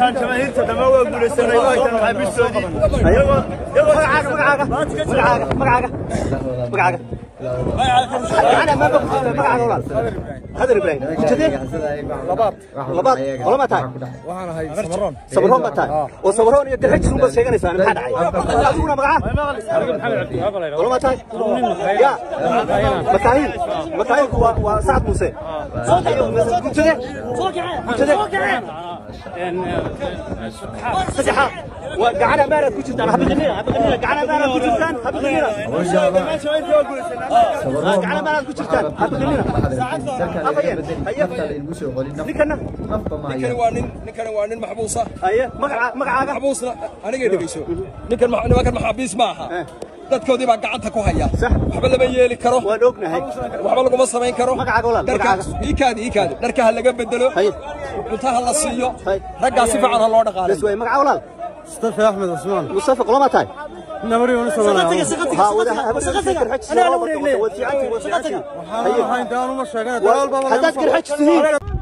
dhammaan jamaahiirta dhammaan waa guulaysanay waa tan maxaabiistoodii iyagoo iyagoo magacaaga magacaaga magacaaga magacaaga magacaaga أنا ما بقول مقعد ولا هذا إبراهيم كذي لباب لباب ولا ما تاي waxaan ahay samaroon صبرهم ما تاي وصبرهم يقدر يجسون بس هيك نسان ما حد عاي أقولنا مقعد ولا ما تاي يا مكاهيل مكاهيل وسعد موسى كذي كذي صحيح وقعنا مارا كوتشتان حبي غنينا حبي غنينا قعنا مارا كوتشتان حبي غنينا قعنا مارا كوتشتان حبي غنينا نكنا ninkani waa nin ninkani waa nin maxbuusa ايه مقع مقعاga maxbuusna anigay dhegeyso ninkan ma- nimankan maxaabiis ma aha dadkoodii baa gacanta ku haya Sax. waxba lama yeeli karo waan ognahay waxba laguma samayn karo Magacaaga walaal, dharka magacaaga. iikaadi iikaadi dharka ha laga bedelo Hay. cuntaha la siiyo Hay. raggaa si fiican ha loo dhaqaalay بس وين مقع ولا مصطفى احمد عثمان مصطفى قول ما تاي نمري ونسى ها وده انا انا وريك ليه وسيعتي وسيعتي هاي دانو ما شغال دال بابا حتى تذكر حج تهين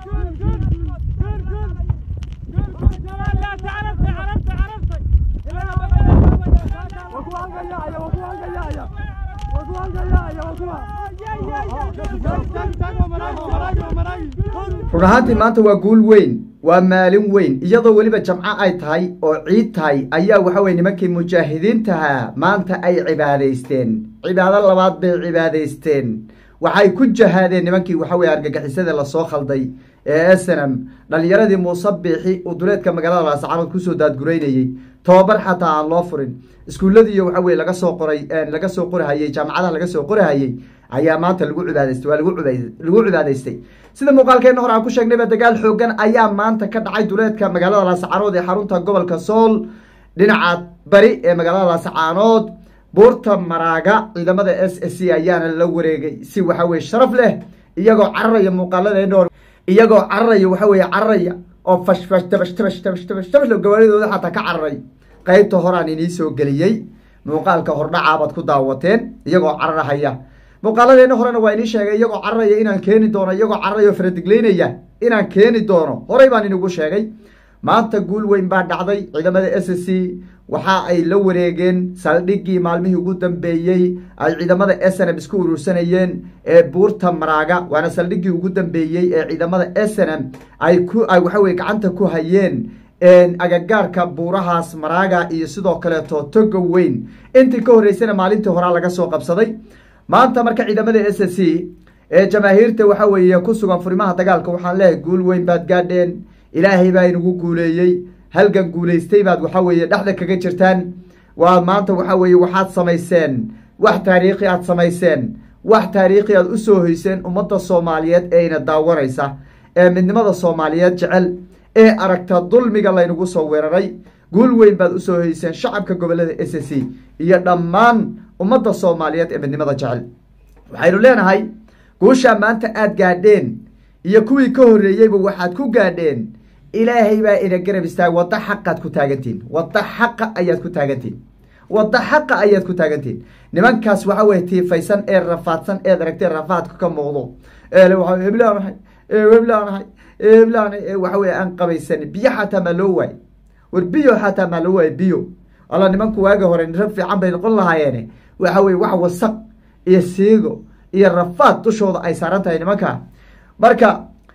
run ahaantii maanta waa guul weyn waa maalin weyn iyadoo weliba jamco ay tahay oo ciid tahay ayaa waxa weye nimankii mujaahidiintaha maanta ay cibaadaysteen cibaado labaad bay cibaadaysteen waxay ku jahaadeen nimankii waxa weye argagixisada lasoo khalday ee snm dhalinyaradii muuse biixi uu duleedka magaalada laascaanood kusoo daadgureynayey tobabar xataa aan loo furin iskuulladiiyo waxa weye laga soo qoray laga soo qorahayey jaamacadaha laga soo qorahayey ayaa maanta lagu cibaadaystay waa lagu cibaa- lagu cibaadaystay sida muuqaalkeena hore aan ku sheegnayba dagaal xoogan ayaa maanta ka dhacay duleedka magaalada laascaanood ee xarunta gobolka sool dhinaca bari ee magaalada laascaanood buurta maraaga ciidamada s s c ayaana la wareegay si waxa weye sharaf leh iyagoo cararaya muuqaaladeena hore iyagoo cararaya waxa weye cararaya oo fash fash tabash tabash tabash tabash tabash gabadhidooda xataa ka cararay qaybta horaan inii soo geliyey muuqaalka hordhacaabaad ku daawateen iyagoo cararahaya muuqaaladeena horena waa inii sheegay iyagoo cararaya inaan keeni doono iyagoo cararaya oo faradigleynaya inaan keeni doono horey baan inigu sheegay maanta guul weyn baa dhacday ciidamada s c waxa ay la wareegeen saldhiggii maalmihii ugu dambeeyey ay ciidamada snm isku urursanayeen ee buurta maraaga waana saldhiggii ugu dambeeyey ee ciidamada snm ay ku ay waxaweye gacanta ku hayeen agagaarka buurahaas maraaga iyo sidoo kaleeto toga weyn intii ka horreysana maalintii horaa laga soo qabsaday maanta marka ciidamada s c ee jamaahiirta waxa weeye ku sugan furimaha dagaalka waxaan leeyahay guul weyn baad gaadheen ilaahay baa inagu guuleeyey halgan guulaystay baad waxa weeye dhexda kaga jirtaan waa maanta waxa weeye waxaad samayseen wax taariikhi aad samayseen wax taariikhi aad usoo hoyseen ummadda soomaaliyeed ee ina daawanaysa ee midnimada soomaaliyeed jecel ee aragta dulmiga laynagu soo weeraray guul weyn baad usoo hoyseen shacabka gobolada s c iyo dhammaan ummadda soomaaliyeed ee midnimada jecel waxaynu leenahay guushaa maanta aada gaadheen iyo kuwii ka horreeyeyba waxaad ku gaadheen ilaahay baa ina garab istaagay waddo xaqaad ku taagantihin waddo xaqa ayaad ku taagantihin waddo xaqa ayaad ku taagantihin nimankaas waxa weye tiifaysan ee rafaadsan eed aragtee rafaadka ka muuqdo eele waa heblaanahay heblaanahay heblaanahay ee waxa weye aan qabaysan biyo xataa maa loo waay war biyo xataa maa loo waay biyo alla nimanku waagi hore nira fiican bay noqon lahaayeene waxa weye wax wasaq iyo siigo iyo rafaad dushooda ay saaran tahay nimanka marka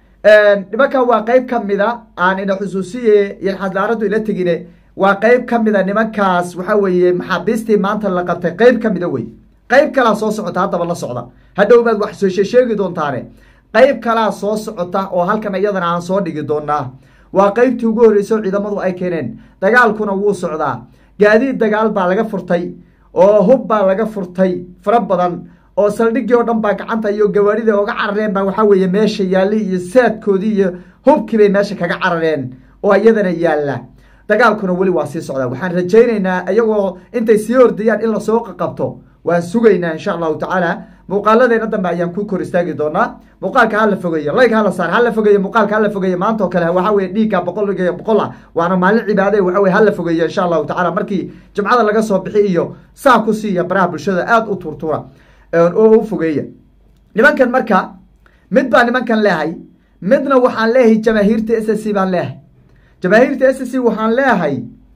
nimankan waa qeyb ka mida aan ina xusuusiye yxadlaaradu ila tegine waa qeyb ka mida nimankaas waxa weeye maxaabiistii maanta la qabtay qeyb ka mida wey qeyb kalaa soo socota haddaba la socda hadhow baad wax soo sheegi doontaane qeyb kalaa soo socota oo halkan iyadana aan soo dhigi doonaa waa qeybtii ugu horreysay ciidamadu ay keeneen dagaalkuna wuu socdaa gaadiid dagaal baa laga furtay oo hub baa laga furtay fara badan oo saldhiggii oo dhan baa gacanta iyo gawaarida oga carareen baa waxaa weeye meesha yaalli iyo saadkoodii iyo hubkii bay meesha kaga carareen oo iyadana yaalla dagaalkuna weli waa sii socdaa waxaan rajaynaynaa iyagoo intay sii ordayaan in lasoo qaqabto waan sugaynaa insha allahu tacaala muuqaaladeena dambe ayaan ku kor istaagi doonaa muuqaalka hala fogeeyo layg hala saar hala fogeeyo muuqaalka hala fogeeyo maanta oo kale waxa weye dhiigga boqol iyo boqol ah waana maalin cibaade waxa weye hala fogeeyo insha allahu tacala markii jimcada laga soo bixi iyo saa ku siiya baraha bulshada aada u turtura oo u fogeeya nimankan marka mid baa nimankan leehay midna waxaan leeyahay jamaahiirta s c baan leehay jamaahiirta s c waxaan leeyahay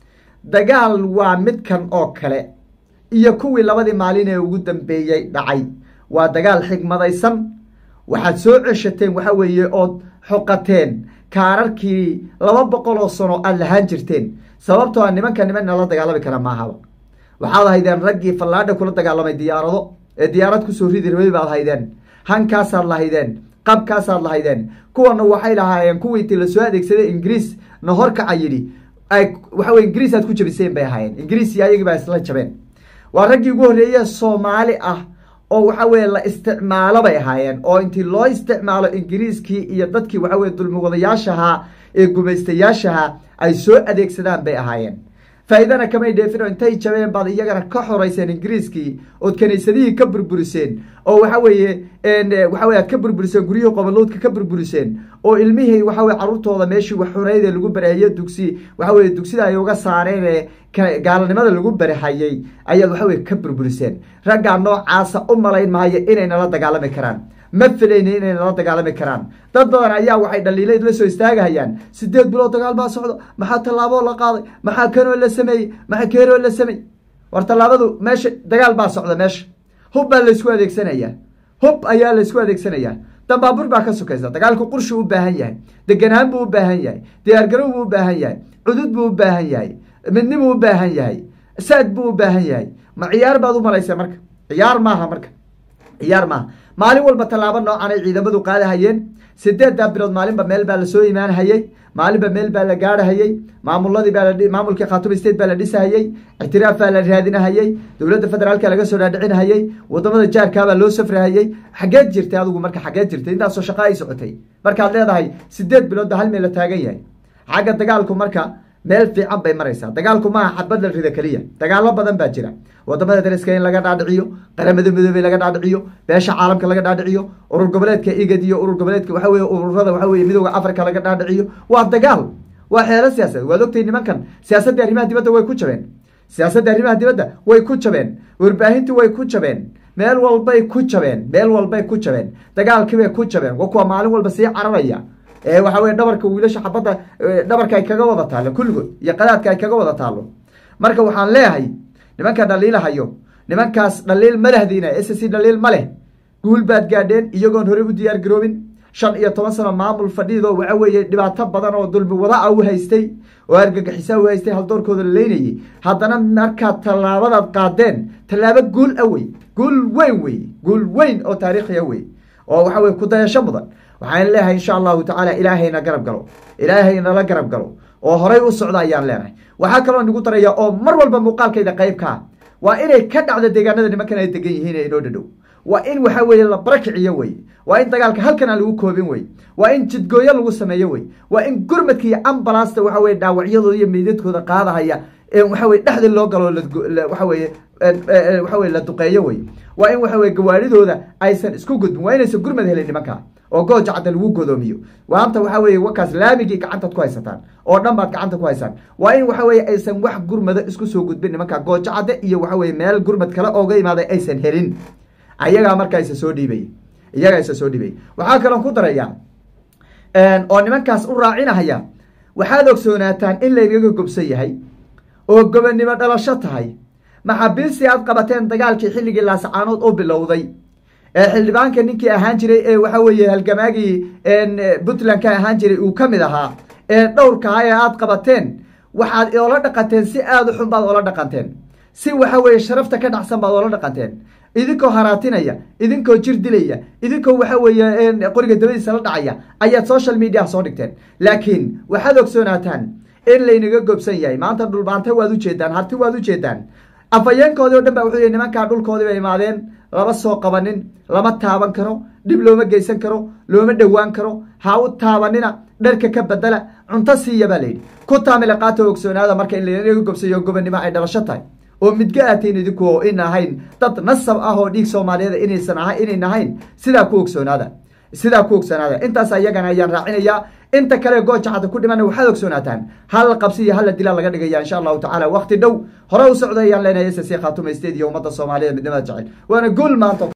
dagaal waa midkan oo kale iyo kuwii labadii maalin ee ugu dambeeyey dhacay waa dagaal xigmadaysan waxaad soo ceshateen waxa weeye ood xoqateen kaararkii laba boqol oo sano aada lahaan jirteen sababtoo a nimanka niman nala dagaalami kara maahaba waxaad haydeen raggii fallaadha kula dagaalamay diyaarado ee diyaarad kusoo ridi rabay baad haydeen hankaasaad lahaydeen qabkaasaad lahaydeen kuwana waxay lahaayeen kuwii intii lasoo adeegsaday ingiriis na horkaca yidhi ay waxa weye ingiriis aad ku jabiseen bay ahaayeen ingiriis iyo ayagii baa isla jabeen waa raggii ugu horreeye soomaali ah oo waxa weye la isticmaalo bay ahaayeen oo intii loo isticmaalo ingiriiskii iyo dadkii waxa weye dulmiwadayaashahaa ee gumaystayaashaha ay soo adeegsadaan bay ahaayeen faa'iidana kamay dheefino intay jabeen baad iyagana ka xoreyseen ingiriiskii ood kaniisadihii ka burburiseen oo waxa weeye waxa weye aad ka burburiseen guryihii qobolowdka ka burburiseen oo ilmihii waxa weye carruurtooda meeshii wax xuneyd ee lagu barahaye dugsi waxa weye dugsida ay uga saareen ee gaalanimada lagu barahayey ayaad waxa weye ka burburiseen raggaa noocaasa u malayn maayo inay nala dagaalami karaan ma filayni inay nala dagaalami karaan dad badan ayaa waxay dhaliilayd la soo istaagahayaan sideed bilood dagaal baa socdo maxaa tallaaboo la qaaday maxaa kanoo la sameeyey maxaa keenoo la sameeyey war tallaabadu meesha dagaal baa socda meesha hub baa laysku adeegsanayaa hub ayaa laysku adeegsanayaa dambaabur baa ka sokaysa dagaalku qurshi u baahan yahay deganaan buu u baahan yahay diyaargarow buu u baahan yahay cudud buu u baahan yahay midnibuu u baahan yahay saad buu u baahan yahay ma ciyaar baad u malaysa marka ciyaar maaha marka ciyaar maaha maalin walba tallaabo noocan ay ciidamadu qaadahayeen sideeddaa bilood maalinba meel baa lasoo imaanhayey maalinba meel baa la gaarhayey maamuladii baa maamulkii khaatuma state baa la dhisahayey ictiraaf baa la raadinahayey dowladda federaalka laga soo dhaadhicinhayey wadamada jaarkaabaa loo safrahayey xageed jirtay adigu marka xageed jirtay intaasoo shaqa ay socotay markaad leedahay sideed bilood ba hal meel la taagan yahay xagga dagaalku marka meel fiican bay maraysaa dagaalku maaha xabad la rida keliya dagaalo badan baa jira wadamada dariska in laga dhaadhiciyo qaramada midoobey laga dhaadhiciyo beesha caalamka laga dhaadhiciyo urur goboleedka igad iyo urur goboleedka waxa weye ururada waxa weye midooda africa laga dhaadhiciyo waa dagaal waa xeelo siyaasadeed waad ogtay nimankan siyaasadda arrimaha dibadda way ku jabeen siyaasadda arrimaha dibadda way ku jabeen warbaahintii way ku jabeen meel walbay ku jabeen meel walbay ku jabeen dagaalkiibay ku jabeen wa kuwa maalin walba sii cararaya ee waxa weye dhabarka wiilasha xabadda dhabarka ay kaga wada taallo kulligood iyo qadaadka ay kaga wada taallo marka waxaan leeyahay nimanka dhaliilahayo nimankaas dhaliil ma lehdiina s c dhaliil ma leh guul baad gaadheen iyagoon horey u diyaar garoobin shan iyo toban sano maamul fadhiidoo waxa weeye dhibaato badan oo dulmi wada a u haystay oo argagixisa u haystay haldoorkooda la leynayay haddana markaad tallaabadaad qaadeen tallaabo guul a wey guul weyn wey guul weyn oo taariikhiya wey oo waxa weye kudayasho mudan waxaan leeyahay insha allahu tacaala ilaahayna garab galo ilaahay nala garab galo oo horay u socda ayaan leenahay waxaa kaloo nagu daraya oo mar walba muuqaalkayda qayb kaa waa inay ka dhacdo deegaanada nimankan ay degan yihiin ee inoo dhadhow waa in waxa weeye la barakiciyo wey waa in dagaalka halkan aan lagu koobin wey waa in jidgooyo lagu sameeyo wey waa in gurmadka iyo ambalasta waxa weye dhaawacyadooda iyo meydadkooda qaadahaya waxa weye dhexda loo galo waxa weye waxa weye la duqeeyo wey waa in waxa weye gawaaridooda aysan isku gudbin waa inaysan gurmad helin nimanka oo gooja cadda lagu godoomiyo waanta waxa weye wakaas laamigii gacantaad ku haysataan oo dhan baad gacanta ku haysaan waa in waxa weye aysan wax gurmada isku soo gudbin nimanka gooja cadde iyo waxa weye meel gurmad kale ooga imaaday aysan helin ayagaa markaa isa soo dhiibay iyagaa isa soo dhiibay waxaa kaloo ku daraya oo nimankaas u raacinahaya waxaad ogsoonaataan in laynaga gobsan yahay oo gobonnimo dhalasho tahay maxaabiistii aad qabateen dagaalkii xilligii laasacaanood u bilowday ee xildhibaanka ninkii ahaan jiray ee waxa weeye halgamaagii puntland ka ahaan jiray uu ka mid ahaa ee dhowrkaha ee aad qabateen waxaad oola dhaqanteen si aada u xun baad oola dhaqanteen si waxa weeye sharafta ka dhacsan baad oola dhaqanteen idinkoo haraatinaya idinkoo jir dilaya idinkoo waxa weeye qoriga dabadiisa la dhacaya ayaad social mediaha soo dhigteen laakiin waxaad ogsoonaataan in laynaga gobsan yahay maanta dhulbaante waad ujeedaan harti waad ujeedaan afayeenkoodii o dhan ba wuxuu yihi nimankaa dhulkoodii bay imaadeen lama soo qabanin lama taaban karo dhib looma geysan karo looma dhowaan karo ha u taabanina dharka ka bedela cunto siiya baa layidhi ku taamila qaata ogsoonaada marka in laynaga gobsayo gobonnimo ay dhalasho tahay oo midga aatiin idinku oo in ahayn dad nasab ah oo dhiig soomaaliyeed inaysan aha inayn ahayn sidaa ku ogsoonaada sidaa ku ogsoonaada intaas ayagana ayaan raacinayaa inta kale gooja cadda ku dhimana waxaad ogsoonaataan hal qabsi iyo halla dilaa laga dhigaya insha allahu tacala wakti dhow hore u socda ayaan leenahay s c khaatuma state iyo ummadda soomaaliyeed midnimada jecel waana guul maanta